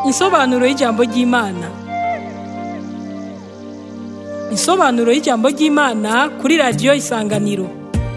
Insobanuro y'ijambo ry'Imana. Insobanuro y'ijambo ry'Imana kuri radiyo Isanganiro.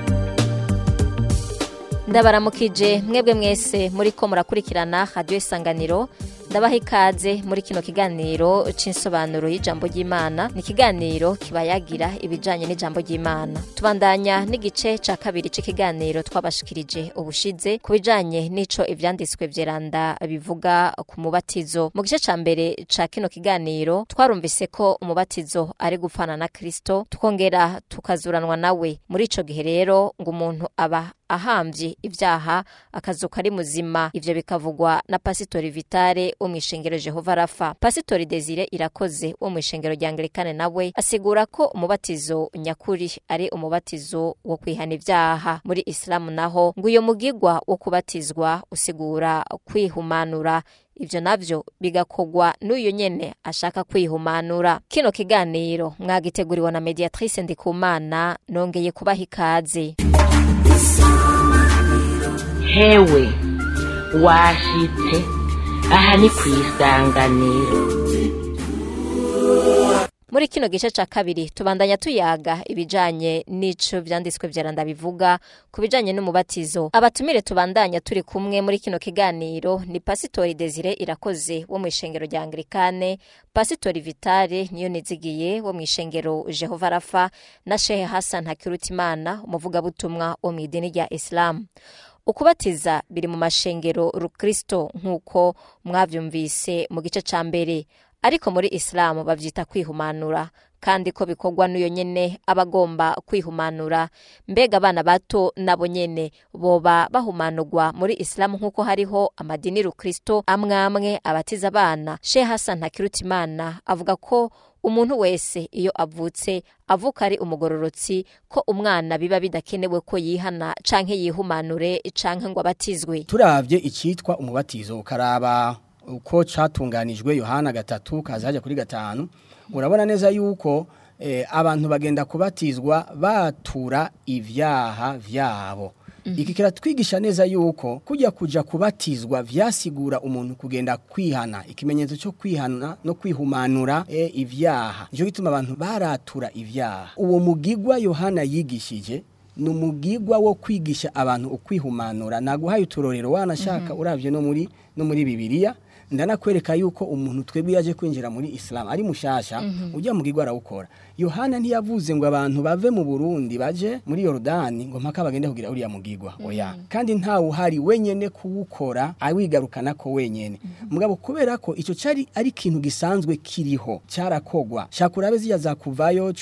ndabaramukije mwebwe mwese muri ko murakurikirana radiyo isanganiro ndabaha ikaze muri kino kiganiro c'insobanuro y'ijambo ry'imana ni ikiganiro kibayagira ibijanye n'ijambo ry'imana tubandanya n'igice ca kabiri c'ikiganiro twabashikirije ubushize ku bijanye n'ico ivyanditswe vyeranda bivuga ku mubatizo mu gice ca mbere ca kino kiganiro twarumvise ko umubatizo ari gupfana na kristo tukongera tukazuranwa nawe muri ico gihe rero ngo umuntu aba ahamvye ivyaha akazuka ari muzima ivyo bikavugwa na pasitori vitale wo mw'ishengero jehova rafa pasitori desire irakoze wo mw'ishengero rya angilikane nawe asigura ko umubatizo nyakuri ari umubatizo wo kwihana ivyaha muri isilamu naho ngo uyo mugigwa wo kubatizwa usigura kwihumanura ivyo navyo bigakogwa n'uyo nyene ashaka kwihumanura kino kiganiro mwagiteguriwe na mediatrice ndikumana nongeye kubaha ikaze hewe washitse aha ni ku isanganiro muri kino gice ca kabiri tubandanya tuyaga ibijanye n'ico vyanditswe vyaranda bivuga ku bijanye n'umubatizo abatumire tubandanya turi kumwe muri kino kiganiro ni pasitori desire irakoze wo mw'ishengero rya anglikane pasitori vitale niyo nizigiye wo mw'ishengero jehova rafa na shehe hasan hakirutimana umuvugabutumwa wo mw'idini rya isilamu ukubatiza biri mu mashengero rukristo nk'uko mwavyumvise mu gice ca mbere ariko muri isilamu bavyita kwihumanura kandi ko bikorwa n'uyo nyene aba agomba kwihumanura mbega abana bato nabo nyene boba bahumanurwa muri isilamu nk'uko hariho amadini rukristo amwe amwe abatiza abana she hasan ntakirutimana avuga ko umuntu wese iyo avutse avuka ari umugororotsi ko umwana biba bidakenewe ko yihana canke yihumanure canke ngo abatizwe turavye icitwa umubatizo ukaraba uko catunganijwe yohana gatatu kaza haja kuri gatanu urabona neza yuko eh, abantu bagenda kubatizwa batura ivyaha vyabo iki kiratwigisha neza yuko kujya kuja kubatizwa vyasigura umuntu kugenda kwihana ikimenyetso cyo kwihana no kwihumanura e, ivyaha nico gituma abantu baratura ivyaha uwo mugigwa yohana yigishije ni umugigwa wo kwigisha abantu ukwihumanura naguhaye uturorero wanashaka uravye no muri no muri bibiliya ndanakwereka yuko umuntu twebwe yaje kwinjira muri Islam ari mushasha ujya mu gigwa arawukora Yohana ntiyavuze ngo abantu bave mu Burundi baje muri Yordani ngo mpaka bagende kugira uriya mugigwa oya kandi ntawe uhari wenyene kuwukora awigarukana ko wenyene mugabo kubera ko ico cari ari ikintu gisanzwe kiriho carakogwa shakurabe ziya zakuvayo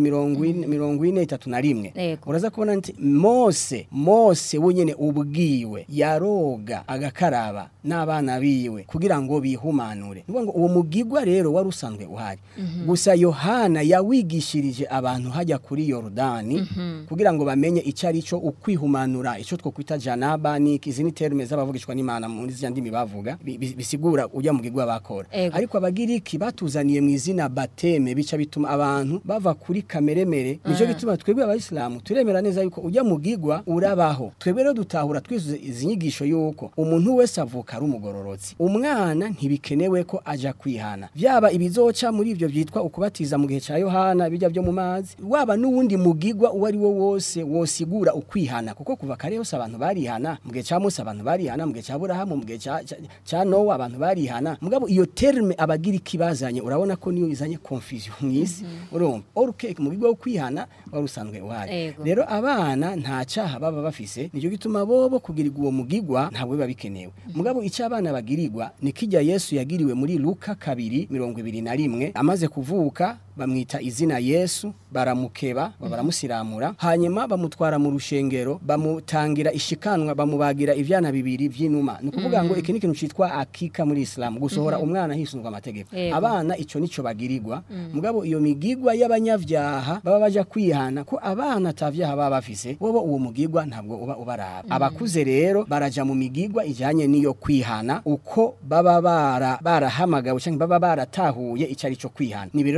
10 Yego. uraza kubona nti Mose Mose wenyene ubwiwe yaroga agakaraba n'abana biwe kugira ngo bihumanure ngo uwo mugigwa rero wari usanzwe uhari gusa Yohana yawigishirije abantu hajya kuri Yordani kugira ngo bamenye icyo ari cyo ukwihumanura icyo two kwita janaba ni izindi terme z'abavugishwa n'Imana muri zya ndimi bavuga bi- bi- bisigura ujya mugigwa bakora Ego. ariko abagiriki batuzaniye mu izina bateme bica bituma abantu bava kuri kameremere nico gituma twebwe abayisilamu turemera neza yuko ujya mugigwa urabaho twebwe rero dutahura twisuze izi nyigisho yuko umuntu wese avuka ari umugororotsi umwana ntibikenewe ko aja kwihana vyaba ibizoca muri ivyo vyitwa ukubatiza mu gihe ca Yohana bijya byo mu mazi waba n'uwundi mugigwa uwo ari wo wose wosigura ukwihana kuko kuva kare hose abantu barihana mu gihe ca Musa abantu barihana mu gihe ca Aburahamu mu gihe ca, ca, ca Nowa abantu barihana mugabo iyo terme abagira ikibazanye urabona ko niyo izanye confusion mwisi urumva oruke mu bigo wo kwihana wari usanzwe uhari Ego. rero abana nta caha baba bafise nico gituma bobo kugirirwa uwo mugigwa ntabwo biba bikenewe mugabo icyo abana bagirirwa ni kijya Yesu yagiriwe muri Luka kabiri mirongo ibiri na rimwe amaze kuvuka bamwita izina Yesu baramukeba baramusiramura hanyuma bamutwara mu rushengero bamutangira ishikanwa bamubagira ivyana bibiri vy'inuma ni ukuvuga ngo iki ni ikintu citwa akika muri Islam gusohora umwana hisunzwe amategeko Yego. abana ico nico bagirirwa mugabo iyo migigwa y'abanyavyaha baba baja kwihana ko abana atavyaha baba bafise bobo uwo mugigwa ntabwo uba ubaraba abakuze rero baraja mu migigwa ijanye n'iyo kwihana uko baba bara barahamagawe canke baba baratahuye ico ari cyo kwihana ni rero tubona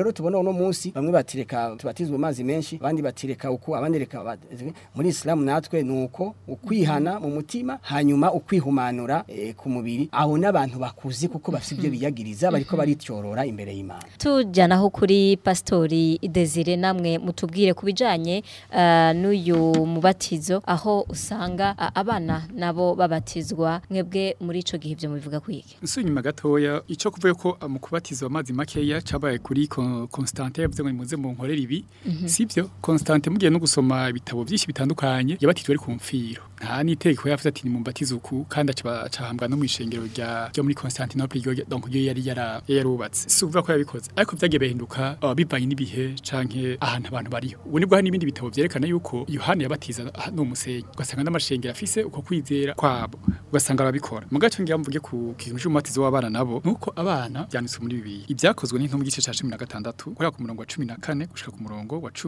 uno munsi bamwe batireka tubatizwe amazi menshi abandi batireka uko abandi reka ba- muri Islam natwe nuko ukwihana mu mutima hanyuma ukwihumanura eh, ku mubiri aho n'abantu bakuzi kuko bafite ibyo biyagiriza bariko barityorora imbere y'Imana tujyanaho kuri pasitori Desire namwe mutubwire ku bijyanye eh, n'uyu mubatizo aho usanga ah, abana nabo babatizwa mwebwe muri icyo gihe ibyo mubivuga kwiki Nsu nyuma gatoya ico kuvuye ko mu kubatiza amazi makeya cabaye kuri Con- Constantin yavuze ngo nimuze mu nkorera ibi sivyo Constantin mugiye no gusoma ibitabo byinshi bitandukanye yabatijwe ari ku mfiro nta n'itegeko yavuze ati nimumbatize uku kandi aca acahambwa no mwishengero rya ryo muri Constantinople ryo donc ryo yari yara yarubatse si ukuvuga ko yabikoze ariko vyagiye bihinduka uh, bivanye n'ibihe canke ahantu abantu bariho ubu nibwo hari n'ibindi bitabo vyerekana yuko Yohana yabatiza ah, no musenyi ugasanga n'amashengero afise uko kwizera kwabo ugasanga arabikora mu gace ngira mvuge ku kintu cy'umubatizo w'abana nabo nuko abana byanditswe muri bibiliya ibyakozwe n'intumwa igice ca 16 guhera ku murongo wa 14 gushika ku murongo wa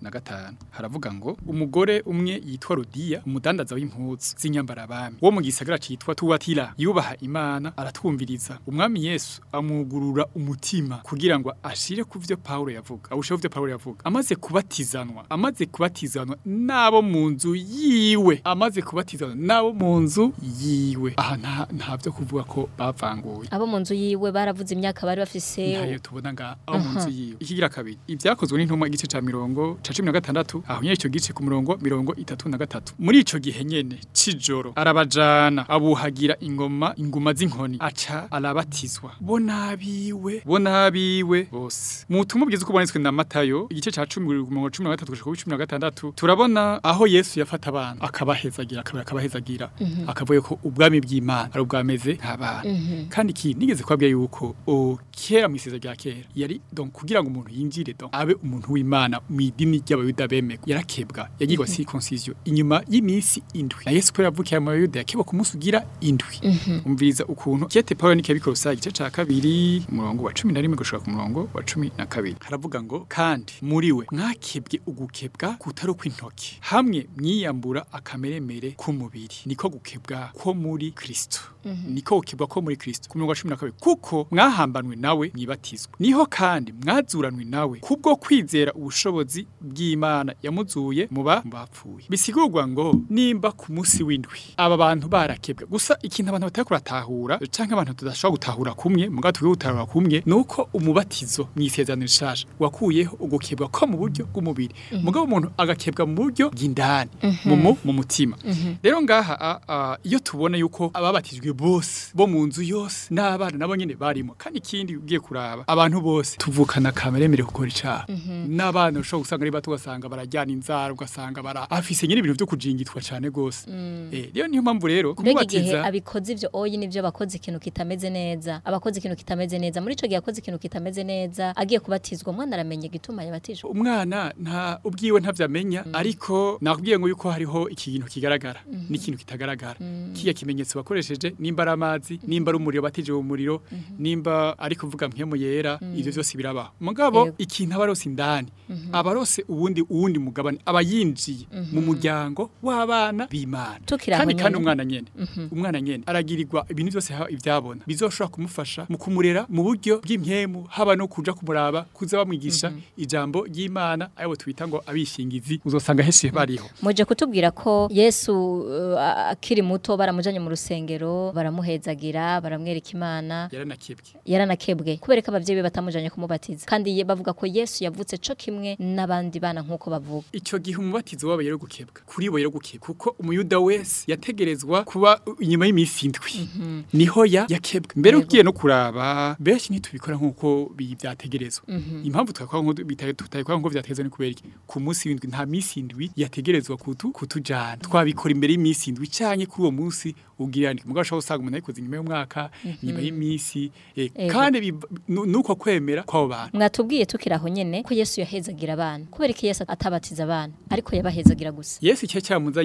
15 haravuga ngo umugore umwe yitwa Rodiya umudandaza w'impuzu z'inyambara abami wo mu gisagara citwa Tuwatira yubaha Imana aratwumviriza umwami Yesu amwugurura umutima kugira ngo ashire ku vyo Paulo yavuga awushe ku vyo Paulo yavuga amaze kubatizanwa amaze kubatizanwa nabo mu nzu yiwe amaze kubatizanwa nabo mu nzu yiwe aha nta nta vyo kuvuga ko bavanguye abo mu nzu yiwe baravuze imyaka bari bafise ntayo tubona nga aho mu nzu yiwe ikigira kabiri ibyakozwe n'intumwa igice ca mirongo ca cumi na gatandatu aho nyene ico gice ku murongo mirongo itatu na gatatu muri ico gihe nyene c'ijoro arabajana abuhagira ingoma inguma z'inkoni aca arabatizwa bo nabiwe bo nabiwe bose mu butumwa bwiza uko bubonetswe na matayo igice ca cumi ku murongo cumi na gatatu gushika kuri cumi na gatandatu turabona aho yesu yafata abantu akabahezagira akabura akabahezagira akavuga ko ubwami bw'imana ari ubwameze nk'abana kandi iki nigeze kwabwira yuko o kera mu isiza rya kera yari donc kugira ngo umuntu yinjire donc abe umuntu w'Imana mu idini ry'abayuda bemeko yarakebwa yagirwa circoncision inyuma y'iminsi indwi na Yesu ko yavukiye mu bayuda yakebwa ku munsi ugira indwi umviriza ukuntu kete Paulo nike bikorosa igice ca kabiri umurongo wa 11 gushika ku murongo wa 12 haravuga ngo kandi muri we mwakebwe ugukebwa kutari kw'intoki hamwe mwiyambura akameremere k'umubiri niko gukebwa ko muri Kristo niko gukebwa ko muri Kristo ku murongo wa 12 kuko mwahambanwe nawe mwibatizwa niho kandi mwazuranwe nawe kubwo kwizera ubushobozi bw'Imana yamuzuye muba bapfuye bisigurwa ngo nimba ku munsi w'indwi aba bantu barakebwa gusa ikintu abantu batari kuratahura canke abantu tudashobora gutahura kumwe muga twiwe gutahura kumwe nuko umubatizo mw'isezerano rishasha wakuyeho ugukebwa ko mu buryo bw'umubiri mugabo umuntu agakebwa mu buryo bw'indani mu mu- mu mutima rero ngaha a- a, iyo tubona yuko ababatijwe bose bo mu nzu yose n'abana nabo nyene barimo kandi ikindi ugiye kuraba abantu bose tuvukana kameremere gukora icaha n'abana ushobora gusanga ari bato ugasanga barajyana inzara ugasanga bara afise nyine ibintu vyo kujingitwa cane gose eh rero niyo mpamvu rero mbega igihe kumubatiza abikoze ivyo oyi nivyo bakoze ikintu kitameze neza abakoze ikintu kitameze neza muri ico gihe akoze ikintu kitameze neza agiye kubatizwa umwana aramenye igituma yabatijwe umwana nta ubwiwe ntavyamenya ariko nakubwiye ngo yuko hariho ikintu kigaragara n'ikintu kitagaragara kiya kimenyetso bakoresheje nimba ari amazi nimba ari umuriro batije mu muriro nimba ari kuvuga mpemu yera ivyo vyose birabaho mugabo Yego. ikintu abarose indani abarose uwundi uwundi mugabane aba yinjiye mu muryango w'abana b'Imana Tukiri aho kandi kandi nyene. umwana nyene umwana nyene aragirirwa ibintu byose ha- ivyabona bizoshobora kumufasha mu kumurera mu buryo bw'impyemu haba no kuja kumuraba kuza bamwigisha ijambo ry'Imana ayo twita ngo abishingizi uzosanga henshi bariho muje kutubwira ko yesu uh, akiri muto baramujanye mu rusengero baramuhezagira baramwereka imana yaranakebwe yaranakebwe kubera ko abavyeyi be batamujanye kumubatiza kandi ye bavuga ko yesu yavutse co kimwe n'abandi bana nk'uko bavuga icyo gihe umubatizo wabo yari gukebwa kuri bo yari gukebwa kuko umuyuda wese yategerezwa kuba inyuma y'iminsi indwi niho ya yakebwe mbere Yego. ugiye no kuraba benshi ntitubikora nk'uko bi- byategerezwa impamvu twakora nk'uko bita- tutabikora nk'uko byategerezwa ni kubera iki ku munsi w'indwi nta minsi indwi yategerezwa kutu kutujana twabikora imbere y'iminsi indwi canke kuri uwo munsi ubwirane mugabo ushobora gusanga umuntu ayikoze inyuma y'umwaka inyuma y'iminsi eh, Yego. kandi biva- nu- nuko kwemera kw'abo bantu mwatubwiye tukiri aho nyene ko yesu yahezagira abana kubera ko yesu atabatiza abana ariko yabahezagira gusa Yesu icyo cyamuzanye kiwe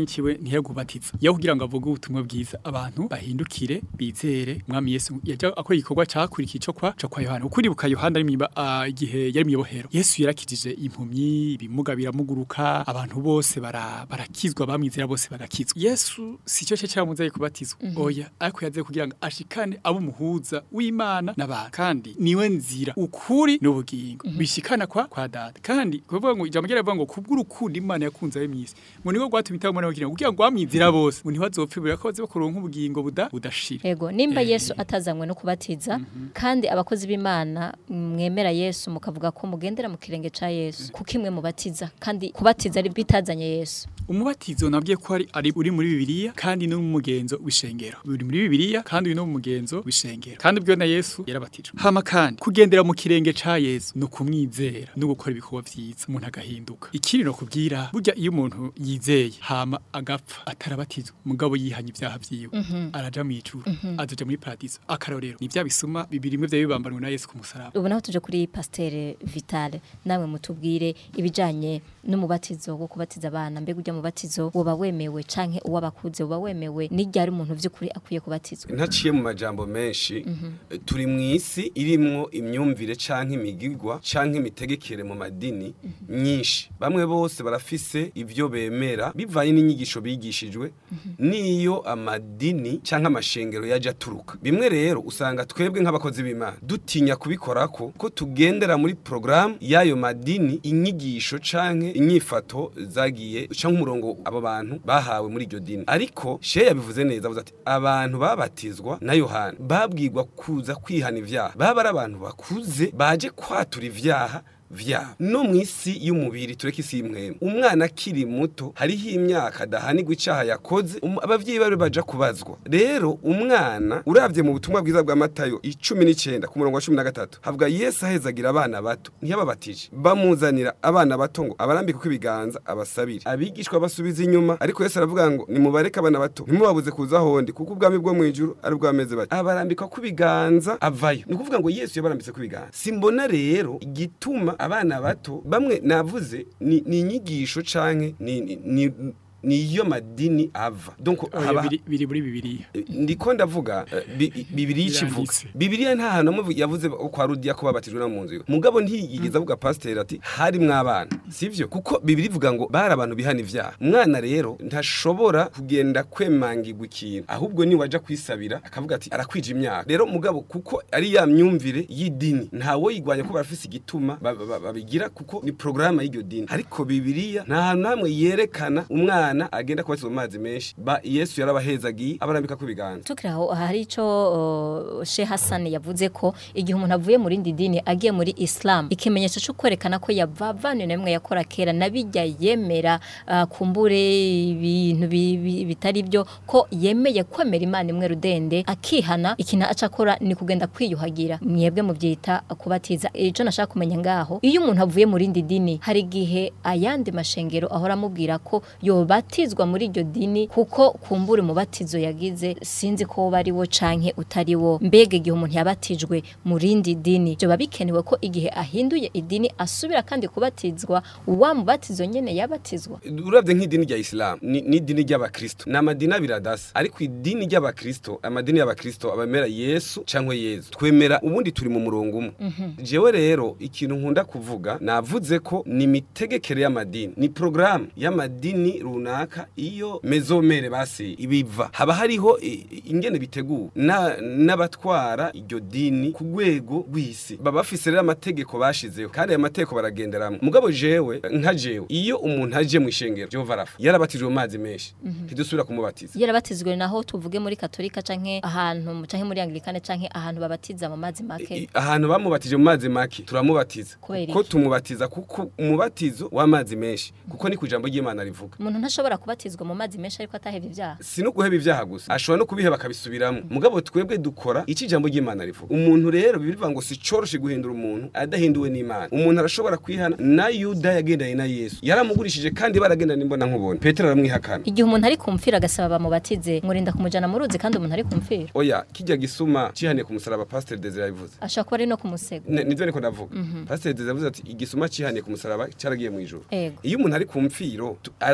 ntiyagubatiza yo kugira ngo avuge ubutumwa bwiza abantu bahindukire bizere mwami Yesu yaje akora igikorwa cakurikiye cyo kwa cyo kwa Yohana ukuri buka Yohana ari mwiba ah, igihe yari mwibohero Yesu yarakijije impumyi ibimuga biramuguruka abantu bose bara barakizwa bamwizera bose bagakizwa Yesu si cyo cyo cyamuzaye kubatizwa oya ariko yaze kugira ngo ashikane abo muhuza w'Imana n'abantu kandi niwe nzira ukuri n'ubugingo bishikana kwa kwa data kandi kuvuga ngo ijambo ryaravuga ngo kubw'urukundo Imana yakunze abe mwisi ngo niko gwatumye itabona kugira ngo kugira ngo amwizira bose ngo ntibazopfibura ko baze bakuronka ubugingo buda budashira Ego nimba Eh. Yesu atazanywe no kubatiza kandi abakozi b'Imana mwemera Yesu mukavuga ko mugendera mu kirenge ca Yesu kuko imwe mubatiza kandi kubatiza ari bitazanye Yesu umubatizo nabwiye ko ari ari uri muri bibiliya kandi no mu mugenzo w'ishengero uri muri bibiliya kandi uri no mu mugenzo w'ishengero kandi ubwo na Yesu yarabatijwe hama kandi kugendera mu kirenge ca Yesu no kumwizera no gukora ibikorwa vyiza umuntu agahinduka ikiri no kubwira burya iyo umuntu yizeye hama agapfa atarabatizwa mugabo yihanye ibyaha vyiwe araja mu ijuru azoja muri paradiso akarorero ni bya bisuma bibiri imwe vya bibambanwe na Yesu ku musaraba ubu naho tuje kuri Pasteur Vital namwe mutubwire ibijanye n'umubatizo wo kubatiza abana mbega ujya mubatizo woba wemewe canke uwabakuze woba wemewe n'iryari umuntu vy'ukuri akwiye kubatizwa ntaciye mu majambo menshi turi mu isi irimwo imyumvire canke imigirwa canke imitegekere mu madini myinshi bamwe bose barafise ivyo bemera bivanye n'inyigisho bigishijwe n'iyo amadini canke amashengero yaje aturuka bimwe rero usanga twebwe nk'abakozi b'imana dutinya kubikorako ko tugendera muri porogaramu y'ayo madini inyigisho canke inyifato zagiye canke umurongo abo bantu bahawe muri iryo dini ariko sheya yabivuze neza avuze ati abantu babatizwa na yohana babwirwa kuza kwihana ivyaha baba ari abantu bakuze baje kwatura ivyaha vyabo no mu isi y'umubiri tureke isi y'imwemu umwana akiri muto hariho imyaka adahanirwa icaha yakoze um- abavyeyi bari baja kubazwa rero umwana uravye mu butumwa bwiza bwa matayo icumi n'icenda ku murongo wa cumi na gatatu havuga yesu ahezagira abana bato ntiyababatije bamuzanira abana bato ngo abarambike ibiganza abasabire abigishwa basubiza inyuma ariko yesu aravuga ngo nimubareke abana bato ntimubabuze kuza hondi kuko ubwami bwo mw'ijuru ari ubwameze bati abarambikwa ku biganza avayo ni ukuvuga ngo yesu yabarambitse ku biganza simbona rero igituma abana bato bamwe navuze ni ni inyigisho canke ni ni- ni niyo madini ava donc Oya, haba biri biri muri bibiliya ndiko ndavuga eh, bi- bibiliya ikivuga Biranditse. bibiliya nta hantu hamwe yavuze ko kwa rudiya ko babatijwe no mu nzu iwe mugabo ntiyigeze avuga pasiteri ati harimwo abana sivyo kuko bibiliya ivuga ngo bari abantu bihana ivyaha umwana rero ntashobora kugenda kwemangirwa ikintu ahubwo ni waja kwisabira akavuga ati arakwija imyaka rero mugabo kuko ari ya myumvire y'idini ntawo yigwanya ko barafise igituma ba- ba- babigira kuko ni porogaramu y'iryo dini ariko bibiliya nta hantu hamwe yerekana umwana agenda kubatizwa mu mazi menshi ba yesu yarabahezagiye abarambika ku biganza tukiri aho hari icyo uh, Sheikh Hassan yavuze ko igihe umuntu avuye mu rindi dini agiye muri Islam ikimenyetso cyo kwerekana ko yavavanye namwe yakora kera nabijya yemera uh, kumbure ibintu bi- bi- bitari byo ko yemeye kwemera Imana imwe rudende akihana ikintu aca akora ni kugenda kwiyuhagira mwebwe mubyita kubatiza icyo nashaka kumenya ngaho iyo umuntu avuye mu rindi dini hari igihe ayandi mashengero ahora amubwira ko yobatizwa muri iryo dini kuko kumbura umubatizo yagize sinzi ko woba ari wo canke utari wo mbega igihe umuntu yabatijwe mu rindi dini byoba bikenewe ko igihe ahinduye idini asubira kandi kubatizwa wa mubatizo nyene yabatizwa uravye nk'idini rya isilamu ni ni idini ry'abakristo ni amadini abiri adasa ariko idini ry'abakristo amadini y'abakristo abemera yesu cyangwa yezu twemera ubundi turi mu murongo umwe jewe rero ikintu nkunda kuvuga navuze ko ni imitegekere y'amadini ni porogaramu y'amadini runaka iyo mezomere basi ibiva haba hariho i- i- ingene biteguwe na- n'abatwara iryo dini ku rwego rw'isi baba bafise rero amategeko bashizeho kandi ayo mategeko baragenderamo mugabo jewe nka jewe iyo umuntu aje mu ishengero jehova arafa yarabatijwe mu mazi menshi ntidusubira kumubatiza yarabatizwe naho tuvuge muri katolika canke ahantu canke muri anglikane canke ahantu babatiza mu mazi I- make ahantu bamubatije mu mazi make turamubatiza Kubera kuko iki? tumubatiza kuko umubatizo w'amazi menshi kuko ni ku ijambo ry'imana rivuga umuntu ntashobora kubatizwa mu mazi menshi ariko atahevye ibyaha si no guheba ibyaha gusa ashobora no kubiheba akabisubiramo mugabo twebwe dukora icyo ijambo ry'imana rivuga umuntu rero bivuga ngo si coroshe guhindura umuntu adahinduwe n'imana umuntu arashobora kwihana na yuda yagendanye na yesu yaramugurishije kandi baragendana imbona nkubona petero aramwihakana igihe umuntu ari kumfira agasaba bamubatize murinda kumujana mu ruzi kandi umuntu ari kumfira oya kijya gisuma cihaniye ku musaraba pasiteri desire yabivuze ashobora kuba ari no kumusega Ne- nivyo niko ndavuga pasiteri desire yavuze ati igisuma cihaniye ku musaraba cyaragiye mu ijuru Ego. iyo umuntu ari ku mfiro tu- aratura icaha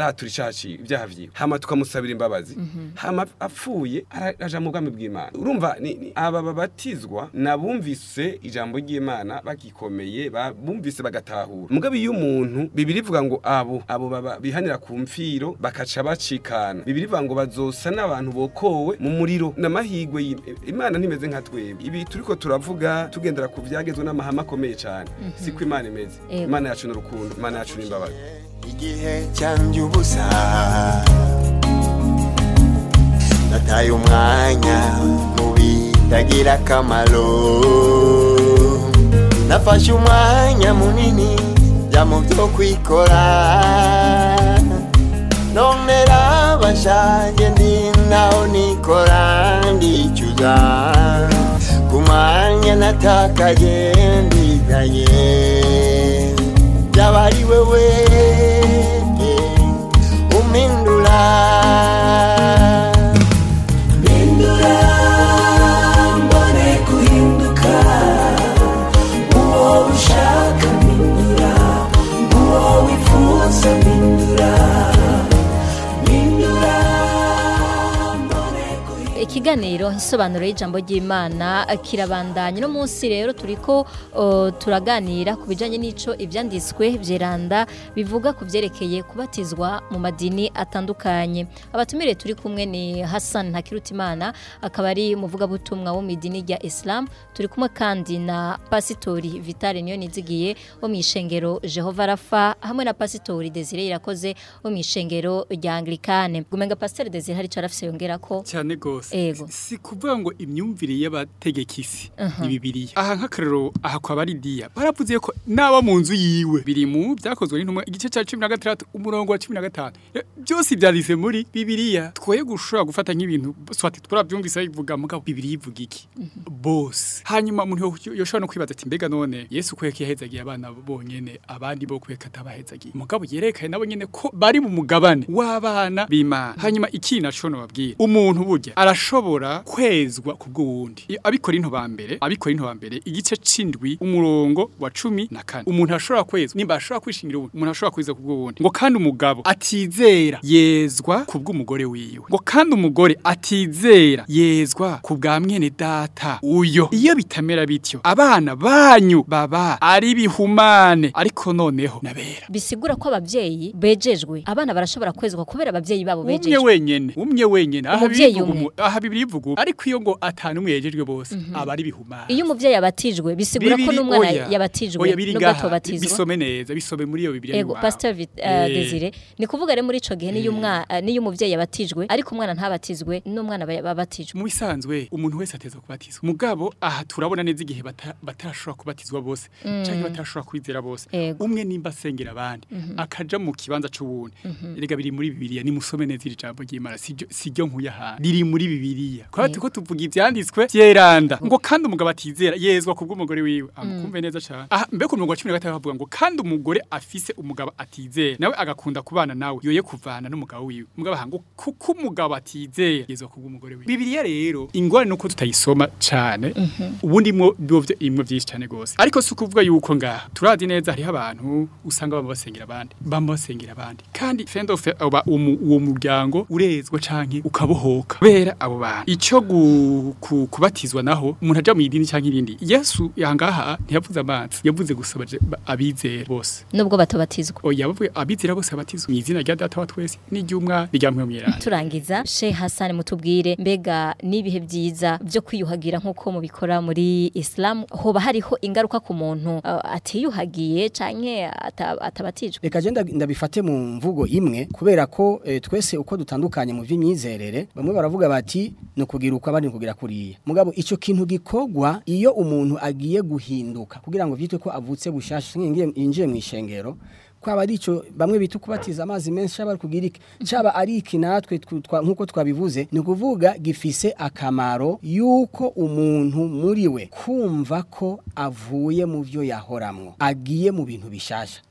ivyaha ciwe ivyaha vyiwe hama tukamusabira imbabazi hama apfuye ara- aja mu bwami bw'Imana urumva ni, ni, aba babatizwa nabumvise ijambo ry'Imana bagikomeye ba- bumvise bagatahura mugabe iyo umuntu bibiri ivuga ngo abo abo baba bihanira ku mfiro bakaca bacikana bibiri ivuga ngo bazosa n'abantu bokowe mu muriro n'amahigwe y'Im- Imana ntimeze nka twebwe ibi turiko turavuga tugendera ku vyagezwe n'amahame akomeye cyane siko Imana imeze Yego. Imana yacu n'urukundo Imana yacu n'imbabazi igihe cyanjye ubusa nataye umwanya mu bitagira akamaro nafashe umwanya munini jya mu byo kwikora none rabashange ndi naho nikora ndicuza ku mwanya natakaye ndigaye byaba ari wewe umpindura mpindura mbone guhinduka uwo ushaka mpindura uwo wifuza mpindura mpindura mbone guhinduka ikiganiro isobanuro y'ijambo ry'imana kirabandanya uno munsi rero turiko uh, turaganira ku bijanye n'ico ivyanditswe vyeranda bivuga ku vyerekeye kubatizwa mu madini atandukanye abatumire turi kumwe ni Hassan Ntakirutimana akaba ari umuvugabutumwa wo mu idini rya Islam turi kumwe kandi na pasitori Vitale niyo nizigiye wo mu ishengero Jehova Rafa hamwe na pasitori Desire irakoze wo mu ishengero rya Anglikane gumenga pastor Desire hari carafise yongera ko cyane gose Ego. si kuvuga ngo imyumvire y'abategeka isi ni bibiliya aha nk'akarero aha kwa baridiya baravuze ko naba mu nzu yiwe biri mu byakozwe n'intumwa igice cya cumi na gatandatu umurongo wa cumi na gatanu Eh, byose byanditse muri bibiliya twoye gushobora gufata nk'ibintu swati twarabyumvise bivuga mugabo bibiliya ivuga iki bose hanyuma umuntu yo- yoshobora no kwibaza ati mbega none yesu kweka yahezagiye abana bonyene abandi bo kweka atabahezagiye mugabo yerekanye nabo nyene ko bari mu mugabane w'abana b'imana hanyuma iki naco nobabwira umuntu burya arashobora kwezwa ku bw'uwundi I- abikora into ba mbere abikora into ba mbere igice c'indwi umurongo wa cumi na kane umuntu arashobora kwezwa nimba ashobora kwishingira uwundi umuntu arashobora kweza ku bw'uwundi ngo kandi umugabo atizera yezwa ku bw'umugore wiwe ngo kandi umugore atizera yezwa ku bwa mwene data uyo iyo bitamera bityo abana banyu baba ari bihumane ariko noneho nabera bisigura ko abavyeyi bejejwe abana barashobora kwezwa kubera abavyeyi babo umwe bejejwe wenyene umwe wenyene aha Umuvyeyi bivuga umwe. umu- aha bibiri ivuga ubu. ariko iyo ngo atanu umwe yejejwe bose aba ari bihumane iyo umuvyeyi abatijwe bisigura ko Bibiri, n'umwana oya. yabatijwe oya biri nubwo ngaha atobatizwa bisome neza bisome muri iyo bibiri Ego Pastor Vit- uh, Desire ni kuvuga rero muri ico gihe niyo umwana niyo umuvyeyi yabatijwe ariko umwana ntabatizwe n'umwana ba- babatijwe mu bisanzwe umuntu wese ateza kubatizwa mugabo aha turabona neza igihe bata- batarashobora kubatizwa bose canke batarashobora kwizera bose Ego. umwe nimba asengera abandi akaja mu kibanza c'uwundi erega biri muri bibiliya nimusome neza iri jambo ry'imana siryo siryo nkuye ahantu riri muri bibiliya kwa Ego. tuko tuvuga ivyanditswe vyeranda ngo kandi umugabo atizera yezwa kubw'umugore wiwe amukumve neza cane aha mbe ku murongo wa cumi na gatanu bavuga ngo kandi umugore afise umugabo atizera nawe agakunda kubana nawe yoye kuvana n'umugabo wiwe umugabo aha ngo kuko umugabo atizera yezwa kubw'umugore wiwe bibiliya rero ingorane nuko tutayisoma cane ubundi mwo byo imwe byinshi cane gose ariko si ukuvuga yuko ngaha turazi neza hariho abantu usanga bama basengera abandi bama basengera abandi kandi fend of uba umu- uwo muryango urezwa canke ukabohoka kubera abo bantu ico gu- ku- kubatizwa naho umuntu aja mu idini canke irindi yesu yangaha ntiyavuze amazi yavuze gusa abaje- ba- abizera bose nubwo batobatizwa oya bavuye abizera bose abatizwa mu izina rya data wa twese n'iry'umwana n'irya mpwemwerana turangiza Sheikh Hassan mutubwire mbega nibihe byiza byo kwiyuhagira nkuko mubikora muri Islam hoba hariho ingaruka ku muntu uh, atiyuhagiye canke ata- atabatijwe reka je nda- ndabifate mu mvugo imwe kubera ko eh, twese uko dutandukanye mu vy'imyizerere bamwe baravuga bati ni ukugira uko abandi ni ukugira kuriya mugabo ico kintu gikorwa iyo umuntu agiye guhinduka kugira ngo vyitwe ko avutse bushasha ngiye yinjiye mu ishengero kwaba ari ico bamwe bita kubatiza amazi menshi cyaba ari kugira iki cyaba ari iki natwe tw- twa- nkuko twabivuze ni ukuvuga gifise akamaro yuko umuntu muri we kumva ko avuye mu vyo yahoramwo agiye mu bintu bishasha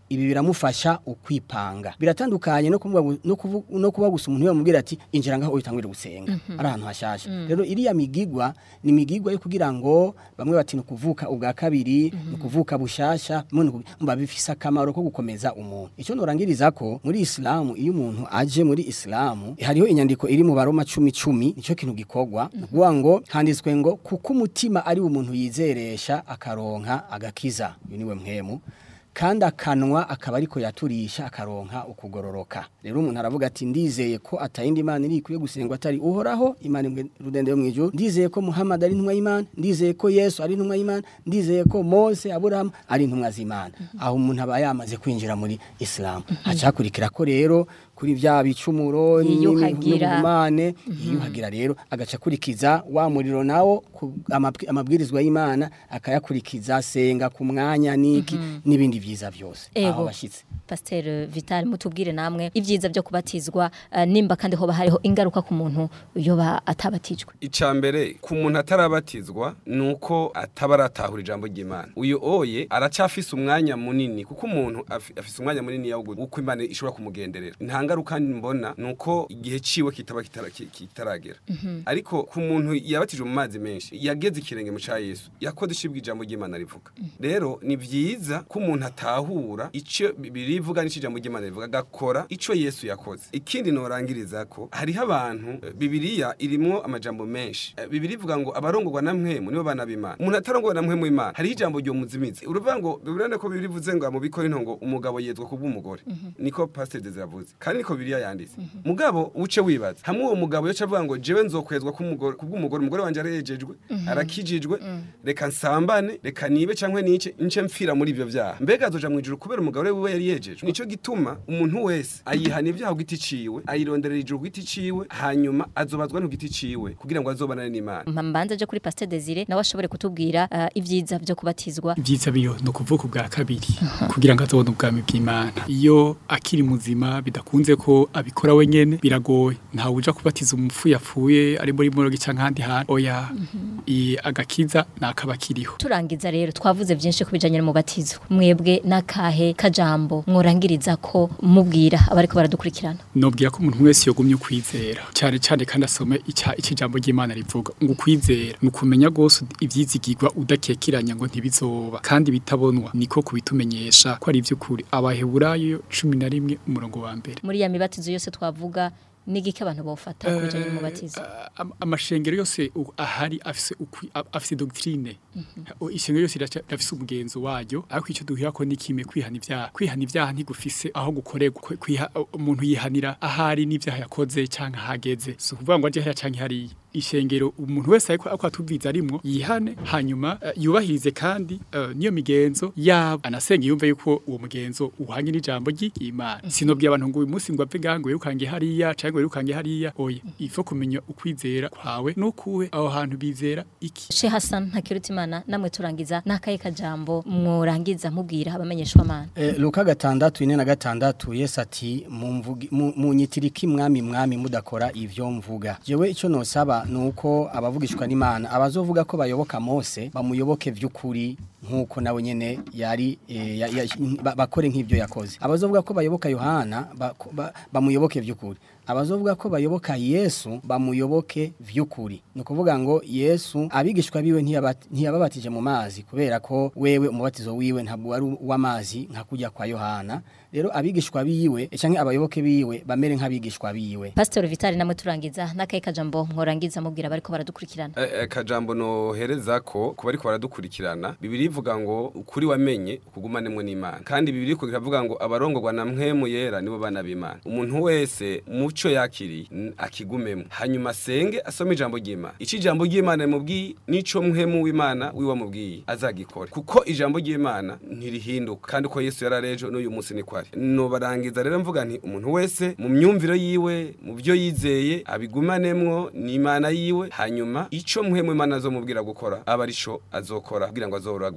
ibi biramufasha ukwipanga biratandukanye no kuvuga gu- no kuvu- no kuba gusa umuntu yamubwira ati injira ngaho utangire gusenga ari ahantu hashasha rero iriya migigwa ni migigwa yo kugira ngo bamwe bati ni ukuvuka ubwa kabiri ni ukuvuka bushasha bimwe ni ukuvuga- mba bifise akamaro ko gukomeza umuntu icyo norangiriza ko muri isilamu iyo umuntu aje muri isilamu hariho inyandiko iri mu baroma cumi cumi nicyo kintu gikorwa ni ukuvuga ngo handitswe ngo kuko umutima ari umuntu yizeresha akaronka agakiza uyu niwe mwemu kandi akanwa akaba ariko yaturisha akaronka ukugororoka rero umuntu aravuga ati ndizeye ko atayindi imana iri ikwiye gusengwa atari uhoraho imana imwe rudende yo mu ijuru ndizeye ko muhammad ari intumwa y'imana ndizeye ko yesu ari intumwa y'imana ndizeye ko mose aburahamu ari intumwa z'imana aho umuntu aba yamaze kwinjira muri isilamu hacakurikira ko rero kuri bya bicumuro Yiyuhagira. n'ubumane yiyuhagira rero agaca akurikiza wa muriro nawo ku- amabwi- amabwirizwa y'imana akayakurikiza senga ku mwanya niki n'ibindi byiza byose aho Ego. bashyitse Pasteur Vital mutubwire namwe ibyiza byo kubatizwa eh, nimba kandi hoba hariho ingaruka ku muntu yoba atabatijwe icya mbere ku muntu atarabatizwa ni uko ataba aratahura ijambo ry'imana uyu oye aracyafise umwanya munini kuko umuntu afi- afise umwanya munini wo gu- uko imana ishobora kumugenderera nta ngaruka mbona ni uko igihe ciwe kitaba kitara- ki- kitaragera ariko ku muntu yabatijwe mu mazi menshi yageze ikirenge mu cya yesu yakoze ishibwa ijambo ry'imana rivuga rero ni byiza ko umuntu atahura icyo birivuga n'icyo ijambo ry'imana rivuga agakora icyo yesu yakoze ikindi norangiriza ko hariho abantu eh, bibiliya irimwo amajambo menshi Eh, bibiliya ivuga ngo abarongorwa na mwemu nibo bana b'imana umuntu atarongorwa na mwemu w'imana hariho ijambo ryo muzimizi uruvuga ngo bibiliya ko bibiliya ivuze ngo mu bikora intongo umugabo yezwa kubw'umugore niko pastor Deze yavuze kandi niko bibiliya yanditse mugabo uce wibaza hamwe uwo mugabo yoca avuga ngo jewe nzokwezwa kubw'umugore kubw'umugore umugore wanje arejejwe arakijijwe reka nsambane reka nibe cankwe nice nce mpfira muri ivyo vyaha mbega azoja mwijuru kubera umugabo wiwe yari yejejwe nico gituma umuntu wese ayihana ibyaha ku giti ciwe ayironderera ijuru ku giti ciwe hanyuma azobazwa no ku giti ciwe kugira ngo azobanane n'imana mbanza aje kuri Pasteur Desire nawe ashobore kutubwira eh, ibyiza byo kubatizwa ibyiza biyo ni ukuvuka ubwa kabiri kugira ngo azobone ubwami bw'imana iyo akiri muzima bidakunze ko abikora wenyene biragoye ntawe uja kubatiza umupfu yapfuye ari muri morogi canke ahandi hantu oya i- agakiza nakaba kiriho turangiza rero twavuze byinshi ku bijanye n'umubatizo mwebwe n'akahe kajambo mworangiriza ko mubwira abariko baradukurikirana nobwira ko umuntu wese yogumye ukwizera cyane cyane kandi asome icya ikijambo ry'Imana rivuga ngo ukwizera ni ukumenya gose ivyizigirwa udakekeranya ngo ntibizoba kandi bitabonwa niko kubitumenyesha ko ari ivy'ukuri abaheburayo cumi na rimwe umurongo wa mbere muri ya mibatizo yose twavuga n'igiki abantu bofata ku bijanye n'umubatizo Am- amashengero yose u- ahari afise ukwi- a- afise doctrine O- ishengero yose iraca- irafise umugenzo waryo ariko icyo duhira ko nikime kwihana ibyaha kwihana ibyaha ntigufise aho gukorerwa Kwi- kwiha- umuntu yihanira ahari n'ibyaha yakoze canke ahageze si ukuvuga ngo aje hariya canke hariya ishengero umuntu wese ariko ako atubiza arimwo yihane hanyuma eh, yubahirize kandi eh, niyo migenzo yabo anasenga yumve yuko uwo mugenzo uhanye n'ijambo ry'Imana sinobwiye abantu ngo uyu munsi ngo apfe gango yirukange hariya canke ngo yirukange hariya oya ifo kumenya ukwizera kwawe nukuwe aho hantu bizera iki She Hassan Ntakirutimana namwe turangiza n'akahe kajambo mworangiza mubwira abamenyeshwa mana Eh, Luka gatandatu ine na gatandatu Yesu ati "Mumvugi- mu- munyitiriki mwami mwami mudakora ivyo mvuga jewe ico nosaba nuko abavugishwa n'Imana abazovuga ko bayoboka Mose bamuyoboke vy'ukuri nkuko nawe nyene yari eh, ya- ya- ba- bakore nk'ivyo yakoze abazovuga ko bayoboka Yohana ba- ba- bamuyoboke vy'ukuri abazovuga ko bayoboka Yesu bamuyoboke vy'ukuri ni ukuvuga ngo Yesu abigishwa biwe ntiyaba- ntiyababatije mu mazi kubera ko wewe umubatizo wiwe ntabwo wari uw'amazi nka kujya kwa Yohana rero abigishwa biwe canke abayoboke biwe bamere nk'abigishwa biwe Pastor Vital namwe turangiza n'akahe kajambo mworangiza mubwira abariko baradukurikirana Eh, eh, kajambo nohereza ko kuba ariko baradukurikirana bibiri ivuga ngo ukuri wamenye ukugumanemwe n'imana kandi bibiri ko iravuga ngo abarongorwa na mwemu yera nibo bana b'imana umuntu wese muco yakiriye n- akigumemo hanyuma asenge asome ijambo ry'imana ico ijambo ry'imana rimubwiye nico mwemu w'imana wiwe amubwiye azagikora kuko ijambo ry'imana ntirihinduka kandi uko yesu yararejo n'uyu munsi niko ari nobarangiza rero mvuga nti umuntu wese mu myumvire yiwe mu byo yizeye abigumanemwo n'imana yiwe hanyuma ico muhemu imana azomubwira gukora aba arico azokora kugira ngo azoragwe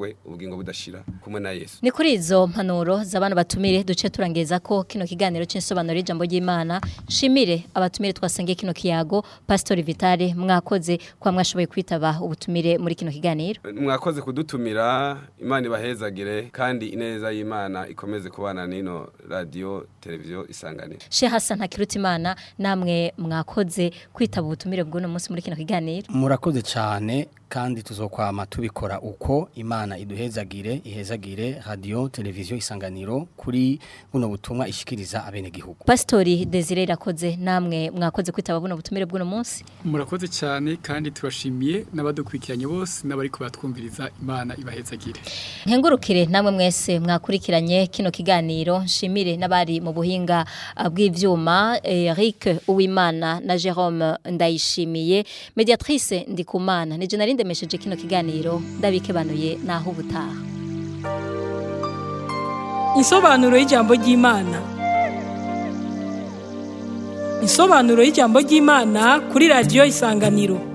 bazoragwe ubugingo budashira kumwe na Yesu Ni kuri izo mpanuro z'abana batumire duce turangeza ko kino kiganiro c'insobanuro y'ijambo ry'Imana shimire abatumire twasangiye kino kiyago Pastor Vitale mwakoze kwa mwashoboye kwitaba ubutumire muri kino kiganiro mwakoze kudutumira imana ibahezagire kandi ineza y'imana ikomeze kubana n'ino radiyo televiziyo isanganiro She Hassan Hakirutimana namwe mwakoze kwitaba ubutumire bw'uno munsi muri kino kiganiro murakoze cyane kandi tuzokwama tubikora uko imana iduhezagire ihezagire radio televiziyo isanganiro kuri buno butumwa ishikiriza abenegihugu Pastori Desire irakoze namwe mwakoze kwitaba buno butumire bw'uno munsi murakoze cyane kandi turashimiye n'abadukurikiranye bose n'abari kubatwumviriza imana ibahezagire Nkengurukire namwe mwese mwakurikiranye kino kiganiro nshimire n'abari mu buhinga ah, bw'ivyuma Eric Uwimana na Jerome Ndayishimiye mediatrice Ndikumana nije nari ndemesheje kino kiganiro ndabikebanuye naho ubutaha Insobanuro y'ijambo ry'Imana. Insobanuro y'ijambo ry'Imana kuri radio Isanganiro.